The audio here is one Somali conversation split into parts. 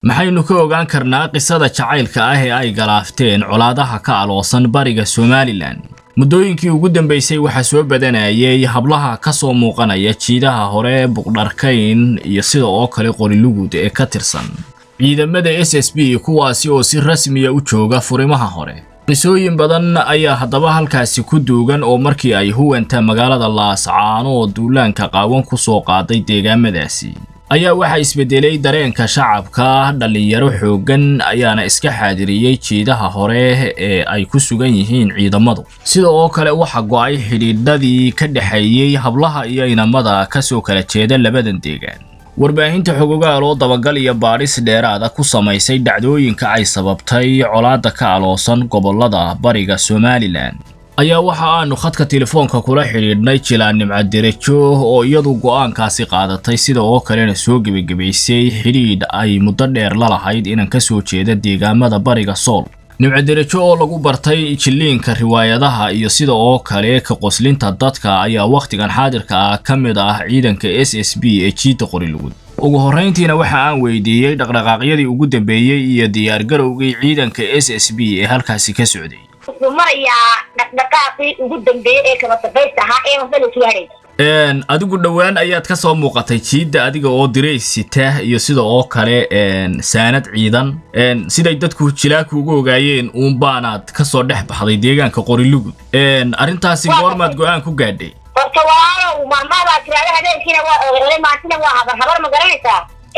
maxaynu ka ogaan karnaa qisada jacaylka ah ee ay galaafteen colaadaha ka aloosan bariga somalilan muddooyinkii ugu dambaysay waxaa soo badanayay hablaha ka soo muuqanaya jiidaha hore buqdharkayn iyo sida oo kale qorilugud ee ka tirsan ciidamada s s b kuwaasi oo si rasmiya u jooga furimaha hore qisooyin badan ayaa haddaba halkaasi ku duugan oo markii ay huwanta magaalada laascaano oo duulaanka qaawan ku soo qaaday deegaamadaasi ayaa waxaa isbedelay dareenka shacabka dhallinyaro xooggan ayaana iska xaadiriyey jiidaha hore ee ay ku sugan yihiin ciidamadu sida oo kale waxaa go'ay xidhiidhadii ka dhexeeyey hablaha iyo inamada ka soo kala jeeda labadan deegaan warbaahinta xogogaal oo dabagal iyo baadhis dheeraada ku samaysay dhacdooyinka ay sababtay colaadda ka aloosan gobollada bariga somalilan ayaa waxa aanu khadka telefoonka kula xidhiidhnay jilaan nimcaderejo oo iyadu go'aankaasi qaadatay sida oo kalena soo gebagabaysay xidhiidh ay muddo dheer la lahayd inan ka soo jeeda deegaamada bariga sool nimcaderejo oo lagu bartay jilliinka riwaayadaha iyo sida oo kale ka qoslinta dadka ayaa wakhtigan xaadirka ah ka mid ah ciidanka s s b ee jiidda qorilugud ugu horrayntiina waxa aan weydiiyey dhaqdhaqaaqyadii ugu dambeeyey iyo diyaargarowgii ciidanka s s b ee halkaasi ka socday wuxuu marayaa dhaqdhaqaaqii ugu dambeeyey ee kaba dambaysta ahaa ee waxba la sugaanay adigu dhowaan ayaad ka soo muuqatay jiidda adiga oo dirays sita iyo sida oo kale saanad ciidan siday dadku jilaaku ugu ogaayeen uun baanaad ka soo dhex baxday deegaanka qorilugud arrintaasi goormaad go'aan ku gaadhay horta walaalow maalmahabaa tiraada habeenkiina waa oolay maantina waa habar habar ma garanaysaa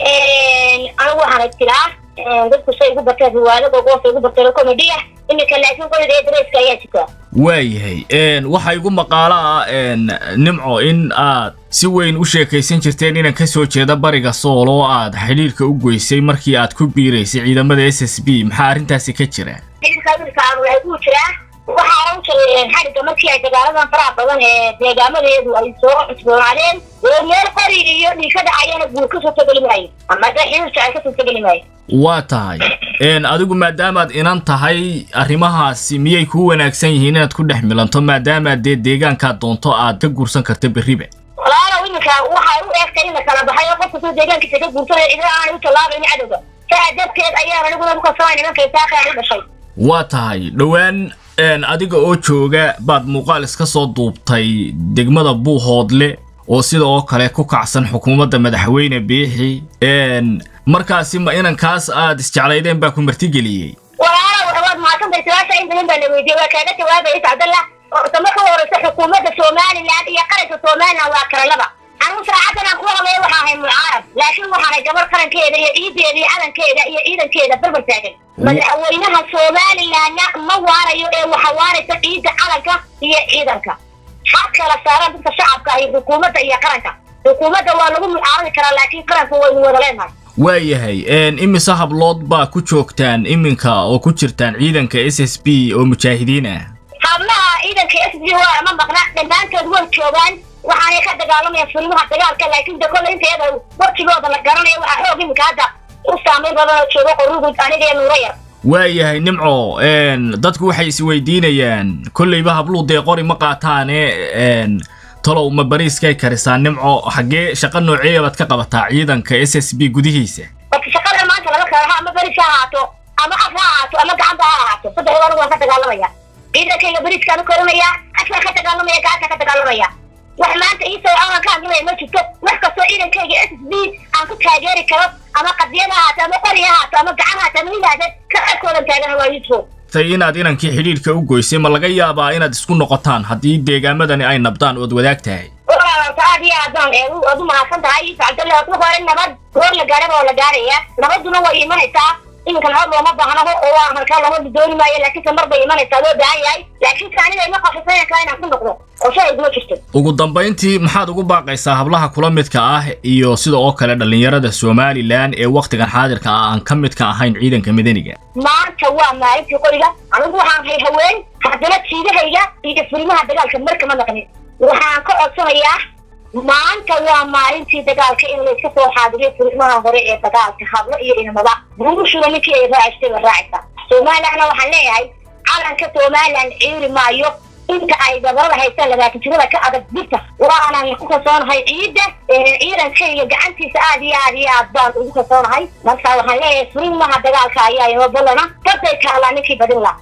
anigu waxaana tiraa dadku say igu barteen riwaayada goosa igu barteen comediya iminka laakiin qolida ee dareyska ayaa jirta waayahay waxaa igu maqaalo ah nimco in aad si weyn u sheekaysan jirteen inan ka soo jeeda bariga sool oo aad xidhiirka u goysay markii aad ku biiraysay ciidamada s s b maxaa arrintaasi ka jira xidhiirka wiilka aan waxay ku jiraa waxaana u jiray xadhigga markii ay dagaaladan faraha badan ee deegaamadeedu ay soo cusboonaadeen oo meel qori iyo dhiig ka dhacayana guur kasoo tegeli maayo ama de xidhiirka ay kasoo tegeli maayo waa tahay adigu maadaamaad inan tahay arrimahaasi miyay kuu wanaagsan yihiin inaad ku dhex milanto maadaamaad dee deegaankaad doonto aad ka guursan karta berriba walaalow iminka waxay u eegtay in la kala baxay oo qofka soo deegaankiisa ka guursanaya idina aanay u tallaabayni cadowga saa darteed ayaan aniguna ku kalsoonay nimankay saaqaan u dhashay waa tahay dhowaan adiga oo jooga baad muuqaal iska soo duubtay degmada buuhoodle oo sida oo kale ku kacsan xukuumadda madaxweyne biixi markaasi ma inankaas aad isjeclaydeen baa ku martigeliyey walaalow waad mahadsantay su-aasha in badan baa la weydiiyey waa kaaga jawaabaya sacdalla horta marka horeysa xukuumadda somaliland iyo qaranka somaliland waa kala laba anigu saacadan aan ku hadlaya waxaa ahay mucaarab laakiin waxaanay gabar qarankeeda iyo ciideeda iyo calankeeda iyo ciidankeeda barbar taagan madaxweynaha somalilandna ma waarayo ee waxa waaraysa ciidda calanka iyo ciidanka xad kala saaran dadka shacabka iyo xukuumadda iyo qaranka xukuumadda waa lagu mucaaradi karaa laakiin qaranka waynu wada leenahay waayahay imise hablood baa ku joogtaan iminka oo ku jirtaan ciidanka s s b oo mujaahidiin ah hablaha ciidanka s b waa ma maqna dhammaantood way joogaan waxaanay ka dagaalamayaan furimaha dagaalka laakiin de kolle inteeda wartigooda la garanaya waxaa xoog iminka hadda u saamayn badan oo jooga qorugud aniga iyo nuuro yar waayahay nimco dadku waxay isweydiinayaan kolleyba habluu dee qori ma qaataane talow ma bariiskay karisaan nimco xaggee shaqa nooceeya baad ka qabataa ciidanka s s b gudihiisa marka shaqada maanta laga kala ha ama bariis ha ahaato ama af ha ahaato ama gacanta ha ahaato saddexda anigu waan ka dagaalamaya ciidankayga bariiskaan u korinaya afkaan ka dagaalamaya gacanta ka dagaalamaya wax maanta iisoo aanan ka hadlamaya ma jirto wax kastoo ciidankayga s s b aan ku taageeri karo ama qadiyad ha ahaato ama qori ha ahaato ama gacan ha ahaato ama hilaade ka arkoodan taagana waa yusuf tay inaad inankii xidhiidhka u goysay ma laga yaabaa inaad isku noqotaan haddii deegaamadani ay nabdaan ood wadaag tahay walaalta aad iyo aadaan aad u mahadsan tahay cabdalle horta hore nabad goor la gaaraba oo la gaaraya nabaduna way imanaysaa iminka nabad looma baahnaho oo waa markaa lama dooni maayo laakiinse mar bay imanaysaa loo baahan yahay laakiinse aniga ima qafisana kale inaan ku noqdo oo shay iguma jirto ugu dambayntii maxaad ugu baaqaysaa hablaha kula midka ah iyo sida oo kale dhallinyarada somalilan ee wakhtigan xaadirka ah aan ka midka ahayn ciidanka madaniga maanta waa maalintii qoriga anigu waxaan hay haween haddana jiidahayga iyo furimaha dagaalka markama naqnin waxaan ka codsanayaa maanta waa maalintii dagaalka in layska soo xaadiriyo furimaha hore ee dagaalka hablo iyo inamada buurushuna ninkii ay raacistay ba raacaysa somalilandna waxaan leeyahay calanka somaliland ciiri maayo inta ay gabarada haystaan labaatan jirada ka adag birta waanaan ku kalsoonahay ciidda ciidankayga gacantiisa aad iyo aad iyo aad baan ugu kalsoonahay marka waxaan leeyahay furin maha dagaalka ayaa inoo ballana daday taalaa ninkii badin laha